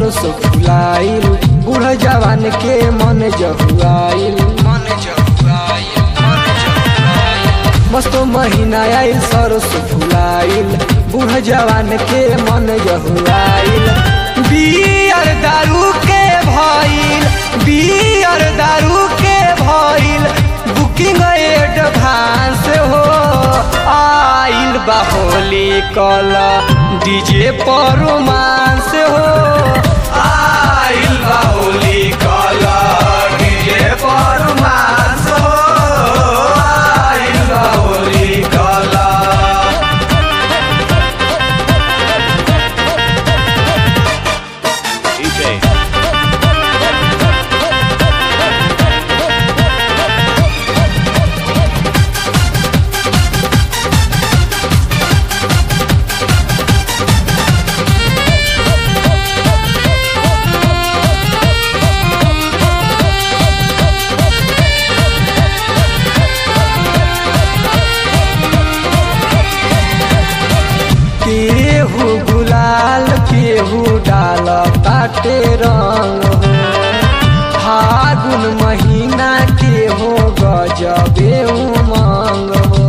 सरस फुलाइल बूढ़ जवान के मन जहुआइल मन जहुआइल मन जहुआइल मस्त महीना आइल सरस फुलाइल बूढ़ जवान के मन जहुआइल बियर दारू के भइल बियर दारू के भइल बुकिंग एडवांस हो आइल बा होली कल डीजे पर रोमांस हो आइल बा होली कल डीजे पर रोमांस हो आइल बा होली कल DJ. केहू गुलाल केहू डाल ताटे रंग हो फागुन महीना के हो गजबे उमंग हो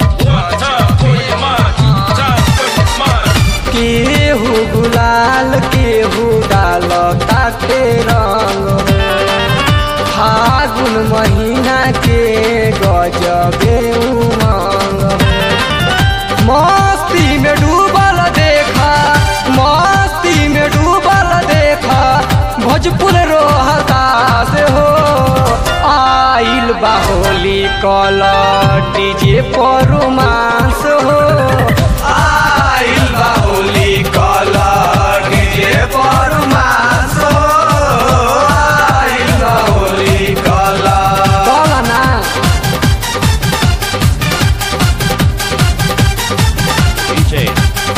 केहू गुलाल केहू डाल ताटे रंग हो फागुन महीना के गजबे उमंग हो मस्ती में डूबल देखा मस्ती में डूबल देखा भोजपुर रोहता से हो आइल बाहोली कल डीजे पर रोमांस हो आइल बाहोली कल डीजे पर रोमांस हो आइल बाहोली कल कल ना DJ.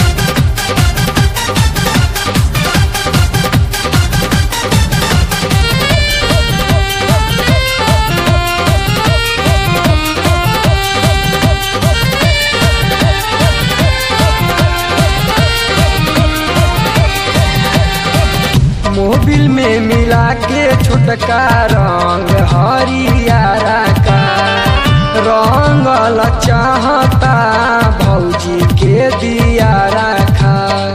मोबिल में मिला के छोटका रंग हरियारा का रंगल चाहता भौजी के दिया रखा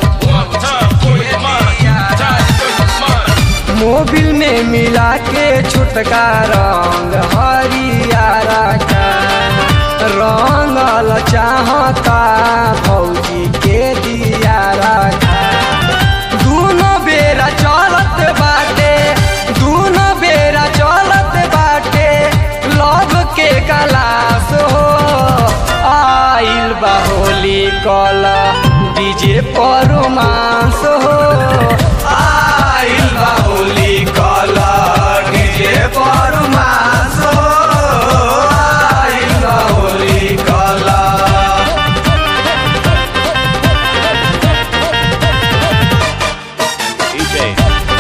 मोबिल में मिला के छोटका रंग हरियारा का रंगल चाहता भौजी के दिया रखा दूनो बेरा चलत बाटे दूनो बेरा चलत बाटे लव के गलास हो आइल बा होली कल डीजे पर रोमांस हो आइल बा होली कल डीजे पर रोमांस हो आइल बा होली कल DJ.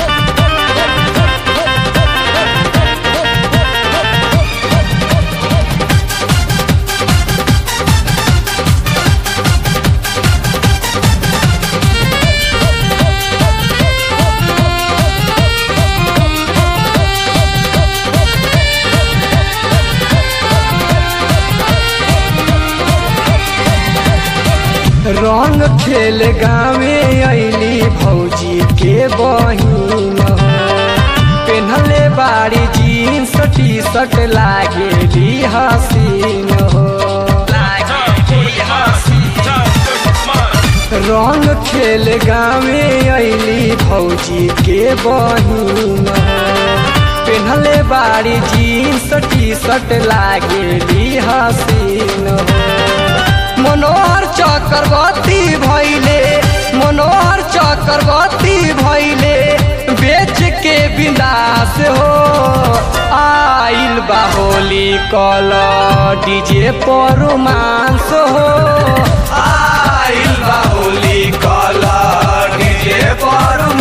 रंग खेल गावे अली भौजी के बहिन हो पेन्हले बाड़ी जीन्स टी शर्ट लागेली हसीन हो रंग खेल गावे अली भौजी के बहिन हो पेन्हले बाड़ी जीन्स टी शर्ट लागेली हसीन हो मनोहर चक्रवर्ती भैले मनोहर चक्रवर्ती भैले बेच के विनाश हो आइल बाहोली कल डीजे पर रोमांस हो आइल बाहोली कल डीजे पर